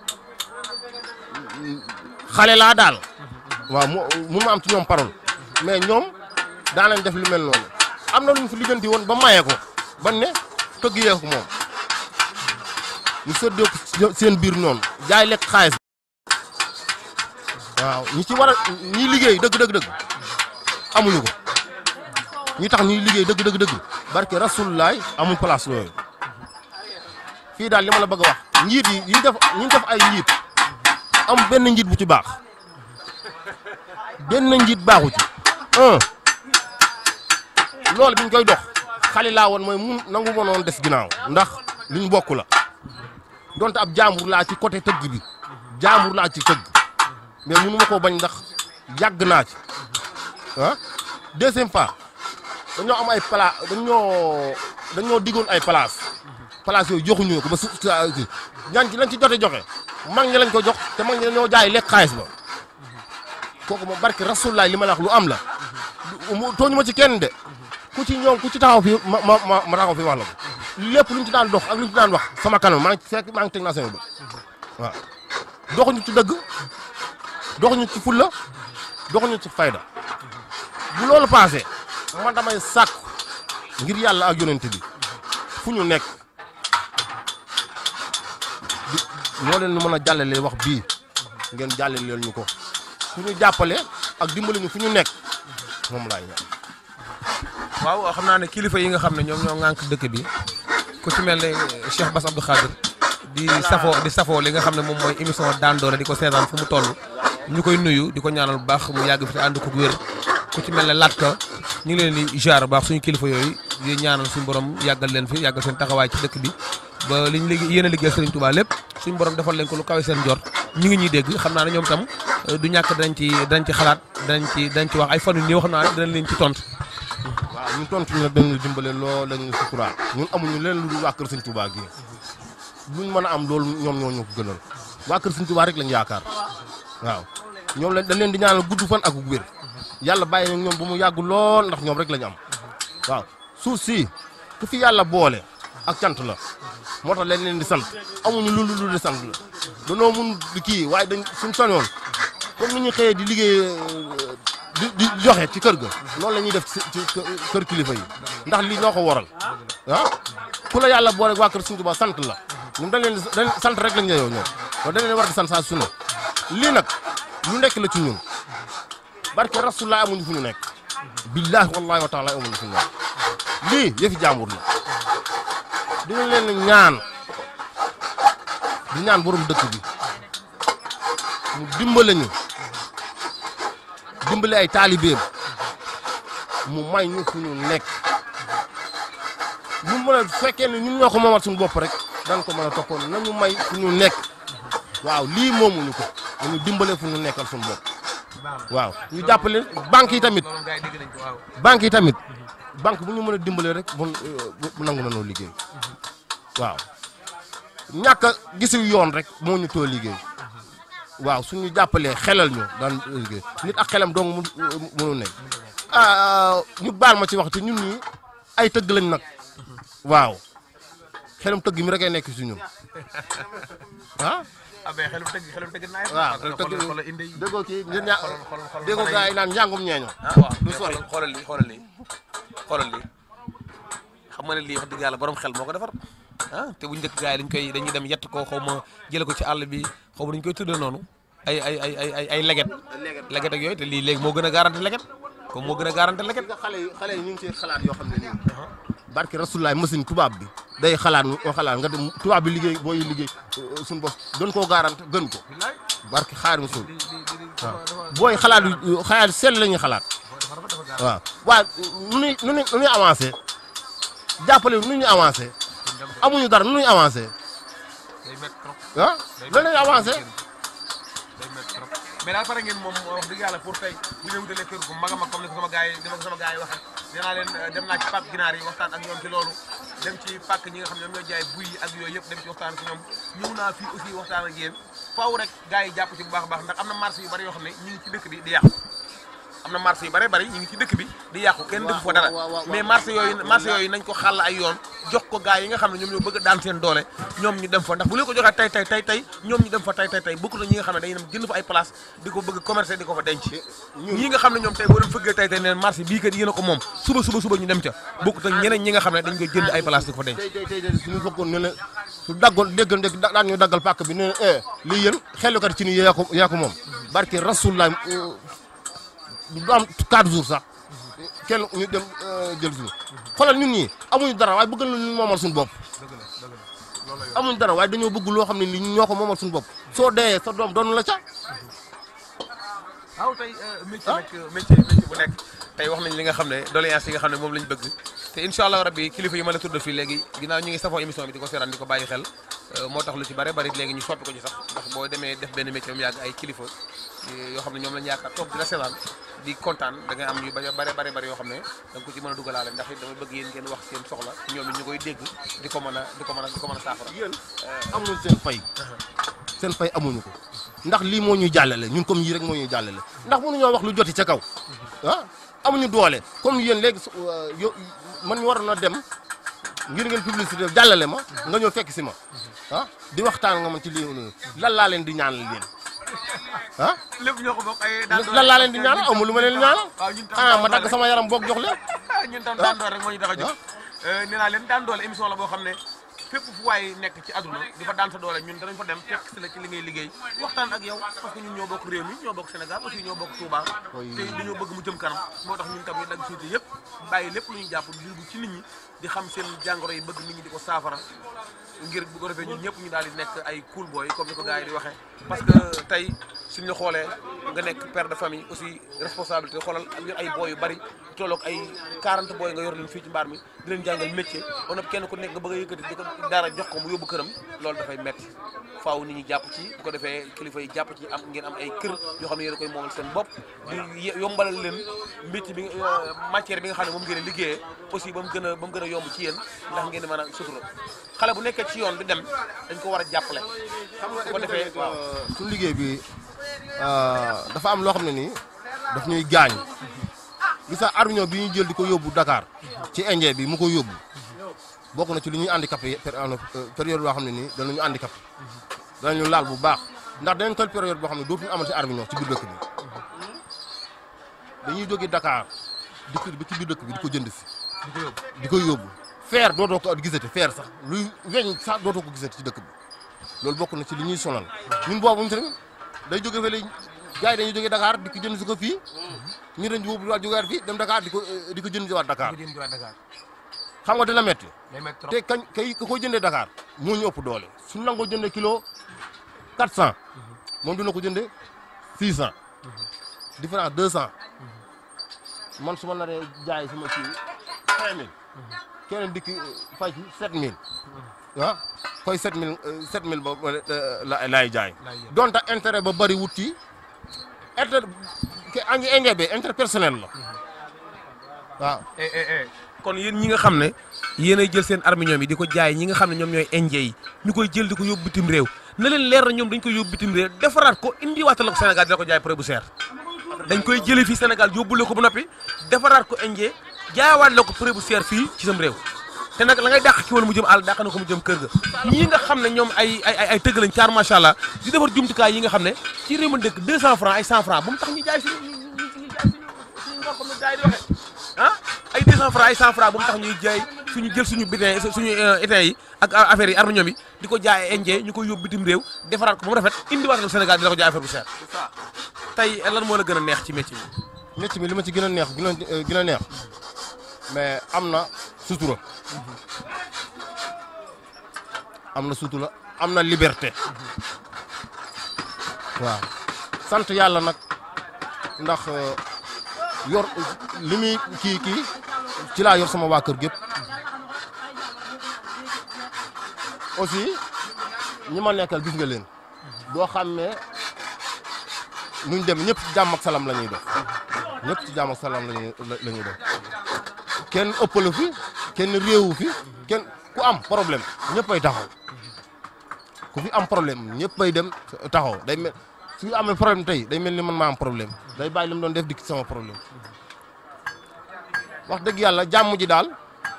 xale laa daal waaw mu mënu ma am ci ñoom parole mais ñoom daanañ def lu mel noonu am na lu ñu fi lijjanti woon ba maye ko ban ne tëgg yee ko moom ñu séddoo ko seen biir noonu jaay lekk xaalis waaw ñi ci war a ñi liggéey dëgg dëgg dëgg amuñu ko ñi tax ñuy liggéey dëgg dëgg dëgg barke rasulullaay amuñ place yooyu fii daal li ma la bëgg a wax njiit yi yi def ñi def ay njiit am benn njiit bu ci baax benn njiit baaxu ci un loolu bi ñu koy dox xale laa woon mooy mun nangu ma noon des ginnaaw ndax li ñu bokk la donte ab jaambur laa ci côté tëgg bi jaambur laa ci tëgg mais mënu ma koo bañ ndax yàgg naa ci ah deuxième fois dañoo am ay pala dañoo dañoo diggoon ay place place yooyu joxuñu ko ba su ñaan ci lañ ci jote joxe mag ñi lañ ko jox te mag ñi dañoo jaay lekk xaalis ba kooku moom barke rasulaay li ma la wax lu am la tooñu ma ci kenn de ku ci ñoom ku ci taxaw fi ma ma ma ma taxaw fi wax la ko lépp luñ ci daan dox ak luñ ci daan wax sama kanam maa ngi fekk maa ngi teg naa sama bët waaw doxuñu ci dëgg doxuñu ci fulla doxuñu ci fayda bu loolu paasee man damay sàkk ngir yàlla ak yonent bi fu ñu nekk di moo leen mën a jàllale wax bii ngeen jàllale leen ñu ko fu ñu jàppale ak dimbali ñu fu ñu nekk moom laay ñaan waaw xam naa ne kilifa yi nga xam ne ñoom ñoo ŋànk dëkk bi ku ci mel ne Cheikh Bass Abdou Khadir di safoo di safoo li nga xam ne moom mooy émission daan doole di ko seetaan fu mu toll ñu koy nuyu di ko ñaanal bu baax mu yàgg fi te ànd ko wér ku ci mel ne Latka ñu ngi leen di jaar bu baax suñu kilifa yooyu di ñaanal suñu borom yàggal leen fi yàggal seen taxawaay ci dëkk bi ba liñ liggéey yéen a liggéey Serigne Touba lépp suñu borom defal leen ko lu kawe seen jort ñu ngi ñuy dégg xam naa ne ñoom tam du ñàkk danañ ci danañ ci xalaat danañ ci danañ ci wax ay fan yu néew xam naa ne danañ leen ci tontu. waaw ñun tontu ñu nag dañu dimbale lool dañu suturaal ñun amuñu leen lu dul waa kër Sëñ Touba gi luñ mën a am loolu ñoom ñoo ñu ko gënal waa kër Sëñ Touba rek lañ yaakaar waaw ñoom lañ dañ leen di ñaanal gudd fan ak wér yàlla bàyyi na ñoom ba mu yàgg lool ndax ñoom rek lañ am waaw suuf si ku fi yàlla boole ak cant la moo tax leen leen di sant amuñu lu lu di sant la danoo mun di kii waaye dañ suñ sañoon comme ni ñu xëyee di liggéey di di joxe ci kër ga noonu la ñuy def ci ci kër kilifa yi ndax lii ñoo ko waral ah ku la yàlla boole waa kër Sëñ Tuubaa sant la ñun dañ leen di dañ sant rek lañ yeyoo ñoom loolu dañ leen war di sant saa su ne lii nag lu nekk la ci ñun barke rasulullah amuñu fu ñu nekk billahi wallahi wa taala amuñu fu ñu nekk lii yëfi jàmbur la dina leen ñaan di ñaan borom dëkk bi mu dimbale ñu dimbale ay taalibeem mu may ñu fu ñu nekk ñu mën a fekkee ne ñun ñoo ko moomal suñu bopp rek dañ ko mën a toppoon nañu may fu ñu nekk waaw lii moomuñu ko nañu dimbale fu ñu nekkal suñu bopp waaw ñu jàppale banque yi tamit banque yi tamit banque bu ñu mën a dimbale rek bu bu nangu nanoo liggéey waaw ñàkk a gisiw yoon rek moo ñu too liggéey waaw suñu jàppalee xelal ñu daan liggéey nit ak xelam dong mu mënu nekk ah ñu baal ma ci wax te ñun ñi ay tëgg lañ nag waaw xelam tëgg mi rek ay nekk si ñun ah ah mais xelum tëgg xelum tëgg naa waaw xoolal tëgg xoolal indi yi. déggoo kii ngeen ñaa xoolal xoolal xoolal déggoo gaa yi naan njàngum ñeeño ah waaw du mais sori. xoolal xoolal lii xoolal lii xoolal lii xam nga ne lii wax dëgg yàlla borom xel moo ko defar ah te bu njëkk gars yi dañ koy dañuy dem yett ko xaw ma jële ko ci àll bi xaw ma dañu koy tuddee noonu ay ay ay ay ay ay leget leget ak yooyu te lii léegi moo gën a garanti leget comme moo gën a garanti leget nga xale yi xale yi ñu ngi ci xalaat yoo xam ne nii barke rasulaay machine tubaab bi day xalaat nga xalaat nga dem tubaab bi liggéey booy liggéey suñu bopp gën koo garante gën ko barki xaar musul waaw booy xalaat yu xalaat sell la ñuy xalaat waaw waaw nu ñuy nu ñuy nu ñuy avancé jàppale nu ñuy avancé amuñu dara nu ñuy avancé day métti trop ah lan la ñuy avancé day métti trop mais daal pare ngeen moom wax dëgg yàlla pour tey bu ñu wutalee kër gu mag a mag comme ni ko sama gars yi ni ko sama gars yi waxee nee naa leen dem naa ci pàkk ginaar yi waxtaan ak ñoom ci loolu dem ci pàkk ñi nga xam ne ñoom ñoo jaay buy yi ak yooyu yëpp dem ci waxtaan ak ñoom ñëw naa fii aussi waxtaan ak yéen faaw rek gars yi jàpp ci bu baax a baax ndax am na marché yu bari yoo xam ne ñu ngi ci dëkk bi di yàqu am na marché yu bari bari ñu ngi ci dëkk bi di yàqu kenn defu fa dara mais marché yooyu marché yooyu nañ ko xàll ay yoon jox ko gars yi nga xam ne ñoom ñoo bëgg a daan seen doole ñoom ñu dem fa ndax bu leen ko joxee tey tey tey tey ñoom ñu dem fa tey tey tey bokk na ñi nga xam ne dañuy dem jënd fa ay place di ko bëgg commercer di ko fa denc ñii nga xam ne ñoom tey boo leen fëggee tey tey neen marché bii kat yéen a ko moom suba suba suba ñu dem ca bokk ak ñeneen ñi nga xam ne dañ koy jënd ay place di ko fa denc tey tey tey suñu fekkoon ne ne su daggoon déggal dégg daan ñu daggal pàkk bi ne ne eh lii yéen xellukat ci ni yaa ko yaa ko moom barke rasulullah du am 4 jours sax kenn ñu dem jël suñu xoolal ñun ñii amuñu dara waaye bëgg nañu moomal suñu bopp amuñu dara waaye dañoo bëgg loo xam ne ni ñoo ko moomal suñu bopp soo dee sa doom doonu la ca waaw tey métier nag métier métier bu nekk tey wax nañ li nga xam ne doléance yi nga xam ne moom lañ bëgg te incha allah rabbi kilifa yi ma la tuddal fii léegi ginnaaw ñu ngi safoo émission bi di ko seeraan di ko bàyyi xel moo tax lu ci bare bari léegi ñu soppi ko ci sax ndax boo demee def benn métier mu yàgg ay kilifa yoo xam ne ñoom lañ yaakaar toog di la seetaan di kontaan da ngay am yu bare bare bare bari yoo xam ne da nga ko ci mën a dugalaale ndax it dama bëgg yéen ngeen wax seen soxla ñoom it ñu koy dégg di ko mën a di ko mën a di ko mën a saafara yéen amuñu seen fay seen fay amuñu ko ndax lii moo ñuy jàllale ñun comme yii rek moo ñuy jàllale ndax mënuñoo wax lu joti ca kaw ah amuñu doole comme yéen léegi su yo man ñu waroon a dem ngir ngeen publicité jàllale ma nga ñëw fekk si ma ah di waxtaan nga man ci lii lan laa leen di ñaanal yéen ah lépp ñoo ko bokk ay lan laa leen di ñaanal aw ma lu ma leen di ñaanal waaw ñun tam ah ma dagg sama yaram boog jox leen ñun tam daan doole rek moo ñu tax a jóg nee naa leen daan doole émission la boo xam ne fépp fu waay nekk ci àdduna di fa daan sa doole ñun danañ fa dem fekk si la ci li ngay liggéey waxtaan ak yow parce que ñun ñoo bokk réew mi ñoo bokk Sénégal aussi ñoo bokk Touba te dañoo bëgg mu jëm kanam moo tax ñun tam ñu dagg suite yëpp bàyyi lépp lu ñu jàpp di ci nit ñi di xam seen jàngoro yi bëgg nit ñi di ko saafara ngir bu ko defee ñun ñëpp ñu daal di nekk ay cool boy comme ni ko gars yi di waxee parce que tey suñ la xoolee nga nekk père de famille aussi responsabilité xoolal yor ay boy yu bari tolloog ay 40 boy nga yor leen fii ci mbaar mi di leen jàngal métier on a kenn ku nekk nga bëgg a yëkkati di ko dara jox ko mu yóbbu këram loolu dafay metti faaw nit ñi jàpp ci bu ko defee kilifa yi jàpp ci am ngeen am ay kër yoo xam ne yéen a koy moomal seen bopp di yombalal leen métier bi matière bi nga xam ne moom ngeen liggéeyee aussi ba mu gën a ba mu gën a yomb ci yéen ndax ngeen di mën a sutura xale bu nekkee ci yoon di dem dañ ko war a jàppale xam nga bu ko defee waaw suñu liggéey bi dafa am loo xam ne nii daf ñuy gaañ gis nga armiñoo bi ñuy jël di ko yóbbu Dakar ci Indien bi mu ko yóbbu bokk na ci li ñuy handicapé période boo xam ne nii danañu handicapé danañu laal bu baax ndax danañ toll période boo xam ne dootuñu amati armiñoo ci biir dëkk bi dañuy jógee Dakar di ko ba ci biir dëkk bi di ko jënd si di ko yóbbu feer dootoo ko gisati feer sax luy weñ sax dootoo ko gisati ci dëkk bi loolu bokk na ci li ñuy sonal ñun boobu ñu tamit day jóge fële gars yi dañuy jógee Dakar di ko jënd si ko fii ñu dañ boobu waat jógewaat fii dem Dakar di ko di ko jënd si waat Dakar xam nga dina metti te kañ kay ka koy jëndee Dakar moo ñu ëpp doole suñu nangoo jëndee kilo 400 moom dina ko jëndee 600 différence 200 man su ma naree jaay sama kii 5000 keneen dikk fay ci 7000 ah koy 7000 7000 ba la laay jaay donte intérêt ba bëri wut ci intérêt ke angi engrais bi intérêt personnel la waaw kon yéen ñi nga xam ne yéen ay jël seen arminium yi di ko jaay ñi nga xam ne ñoom ñooy indien yi ñu koy jël di ko yóbbu bitim réew na leen leer na ñoom dañ koy yóbbu bitim réew defaraat ko indiwaatal la ko Sénégal dina ko jaay prix bu seer dañ koy jëlee fii Sénégal yóbbule ko ba noppi defaraat ko indien jaayawaat la ko prix bu seer fii ci sam réew te nag la ngay dàq ki woon mu jëm àll dàq na ko mu jëm kër ga ñii nga xam ne ñoom ay ay ay tëgg lañ caar macha allah di defar jumtukaay yi nga xam ne ci réew mi dëkk 200 francs ay 100 francs bu mu tax ñu jaay suñu ñu ñu jaay suñu suñu ngor comme gars yi di waxee ah ay 200 francs ay 100 francs bu mu tax ñuy jaay suñu jël suñu bitin suñu étain yi ak affaire yi arme ñoom yi di ko jaay indien ñu koy yóbbu bitim réew defaraat ko ba mu rafet indiwaat ko Sénégal di la ko jaay affaire bu seer tey lan moo la gën a neex ci métier bi métier bi li ma ci gën a neex gën a gën a neex mais am na sutura am na sutura am na liberté waaw sant yàlla nag ndax yor li muy kii kii ci laa yor sama waa kër gépp aussi ñi ma nekkal gis nga leen boo xamee nuñ dem ñëpp ci jàmm ak salaam la ñuy def ñëpp ci jàmm ak salaam la ñuy la ñuy def kenn ëppalu fi kenn réewu fi kenn ku am problème ñëppay taxaw ku fi am problème ñëppay dem taxaw day mel su amee problème tey day mel ni man maa am problème day bàyyi li mu doon def dikk sama problème wax dëgg yàlla jàmm ji daal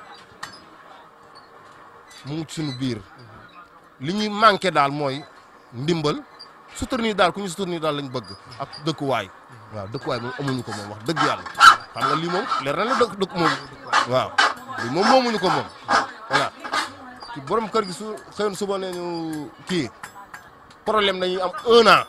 mu ngi suñu biir li ñuy manqué daal mooy ndimbal soutenir daal ku ñu soutenir daal lañ bëgg ak dëkkuwaay waaw dëkkuwaay moom amuñu ko moom wax dëgg yàlla xam nga lii moom leer na la dëkk dëkk moom waaw lii moom moomuñu ko moom voilà ci borom kër gi su xëyoon suba nee ñu kii problème dañuy am un an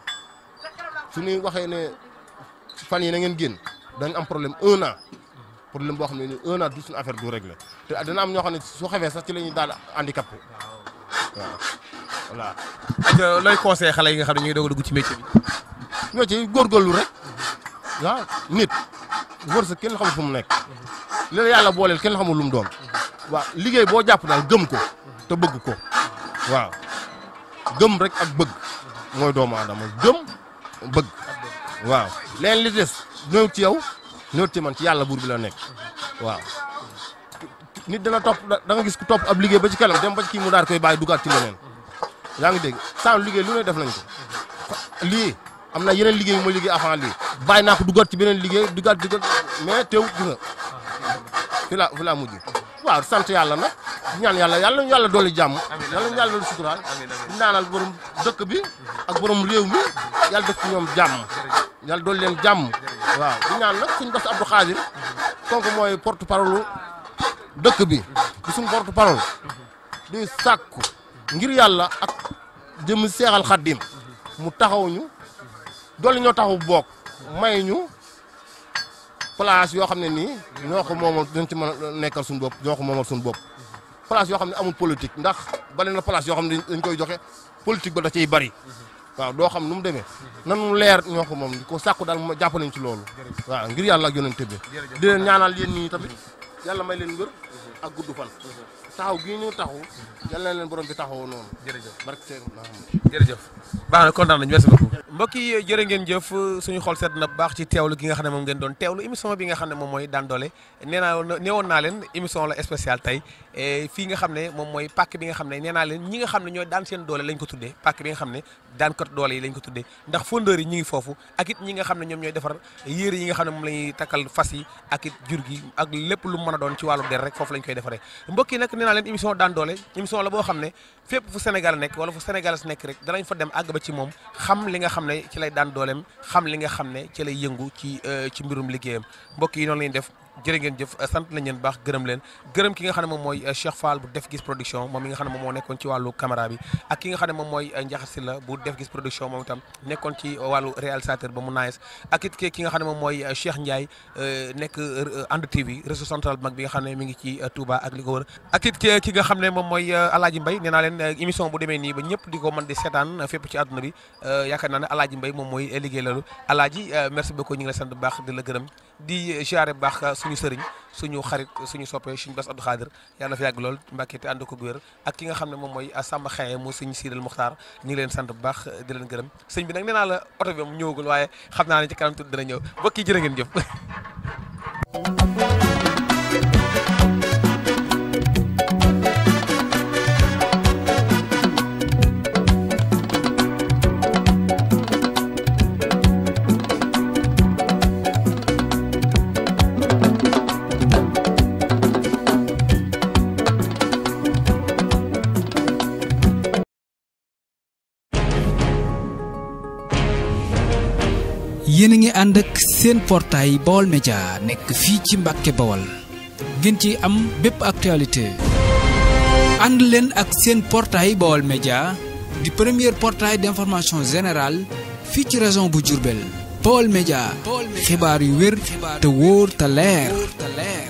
su ñuy waxee ne fan yi na ngeen génn dañ am problème un an problème boo xam ne ni un an du suñu affaire du réglé te dina am ñoo xam ne su xewee sax ci la ñuy daal handicapé waaw voilà. ak looy conseillé xale yi nga xam ne ñu ngi doog a dugg ci métier bi. ñoo ci góorgóorlu rek waaw nit wërsëg kenn xamul fu mu nekk li la yàlla booleel kenn xamul lu mu doon waaw liggéey boo jàpp daal gëm ko te bëgg ko waaw gëm rek ak bëgg mooy doomu aadama gëm bëgg waaw leen li des ñëw ci yow ñëw ci man ci yàlla buur bi la nekk waaw nit dana topp da nga gis ku topp ab liggéey ba ci kanam dem ba ci kii mu daal koy bàyyi dugaat ci leneen yaa ngi dégg sans liggéey lu ne def nañ ko lii am na yeneen liggéey yu ma liggéey avant lii bàyyi naa ko dugaat ci beneen liggéey dugaat dugaat mais teew gis nga fi la fi laa mujj waaw sant yàlla nag ñaan yàlla yàlla ñu yàlla dooli jàmm yàlla ñu yàlla dooli suturaal di naanal borom dëkk bi ak borom réew mi yàlla def ci ñoom jàmm yàlla dooli leen jàmm waaw di ñaan nag suñu Bass Abdou Khadir kooku mooy porte parole dëkk bi di suñu porte parole di sàkku ngir yàlla ak jëm seexal xaddim mu taxaw ñu dolli ñoo taxaw boog may ñu place yoo xam ne nii ñoo ko moomal dañ ci mën a nekkal suñu bopp ñoo ko moomal suñu bopp place yoo xam ne amul politique ndax bari na place yoo xam ne dañ koy joxe politique ba da ciy bari waaw doo xam nu mu demee nanu leer ñoo ko moom ko sàkku daal ma jàpp nañ ci loolu waaw ngir yàlla ak yonente bi di leen ñaanal yéen nii tamit yàlla may leen wér ak gudd fan taxaw gii ñu taxaw yàlla na leen borom bi taxawoo noonu jërëjëf barke seen jërëjëf baax na kontaan nañu merci beaucoup mbokk yi jërë ngeen jëf suñu xol sedd na bu baax ci teewlu gi nga xam ne moom ngeen doon teewlu émission bi nga xam ne moom mooy daan doole nee naa neewoon naa leen émission la spéciale tey fii nga xam ne moom mooy pàkk bi nga xam ne nee naa leen ñi nga xam ne ñooy daan seen doole lañ ko tuddee pàkk bi nga xam ne daan kat doole yi lañ ko tuddee ndax fondeur yi ñi ngi foofu ak it ñi nga xam ne ñoom ñooy defar yére yi nga xam ne moom la ñuy takkal fas yi ak it jur gi ak lépp lu mën a doon ci wàllu der rek foofu lañ koy defaree mbokk yi nag nee naa leen émission daan doole émission la boo xam ne fépp fu Sénégal nekk wala fu Sénégal nekk rek danañ fa dem àgg ba ci moom xam li nga xam ne ci lay daan dooleem xam li nga xam ne ci lay yëngu ci ci mbirum liggéeyam mbokk yi noonu lañu def jërë ngeen jëf sant nañ leen baax gërëm leen gërëm ki nga xam ne moom mooy Cheikh Fall bu def gis production moom mi nga xam ne moom moo nekkoon ci wàllu caméra bi ak ki nga xam ne moom mooy Ndiakhate Sylla bu def gis production moom itam nekkoon ci wàllu réalisateur ba mu naes ak it ki nga xam ne moom mooy Cheikh Ndiaye nekk And TV réseau central bu mag bi nga xam ne mi ngi ci Touba ak li ko wër ak it ki nga xam ne moom mooy Alaaji Mbay nee naa leen émission bu demee nii ba ñëpp di ko mën di seetaan fépp ci àdduna bi yaakaar naa ne Alaaji Mbay moom mooy liggéey loolu Alaaji merci beaucoup ñu ngi la sant bu baax di la gërëm di ziare bu baax suñu sëriñ suñu xarit suñu soppe suñu Bass Abdou Khadir yàlla na fi yàgg lool Mbàkke te ànd ko gu wér ak ki nga xam ne moom mooy Samba Xaye mu sëñ Sidal Muxtaar ñu ngi leen sant bu baax di leen gërëm sëñ bi nag nee naa la oto bi moom ñëwagul waaye xam naa ne ci kanam tuuti dina ñëw mbokk yi jërë ngeen jëf yéen a ngi ànd ak seen portail Baol Média nekk fii ci Mbàkke Bawol ngeen ci am bépp actualité ànd leen ak seen portail Baol Média di premier portail d'information générale fii ci région bu Diourbel Baol Média xibaar yu wér te wóor te leer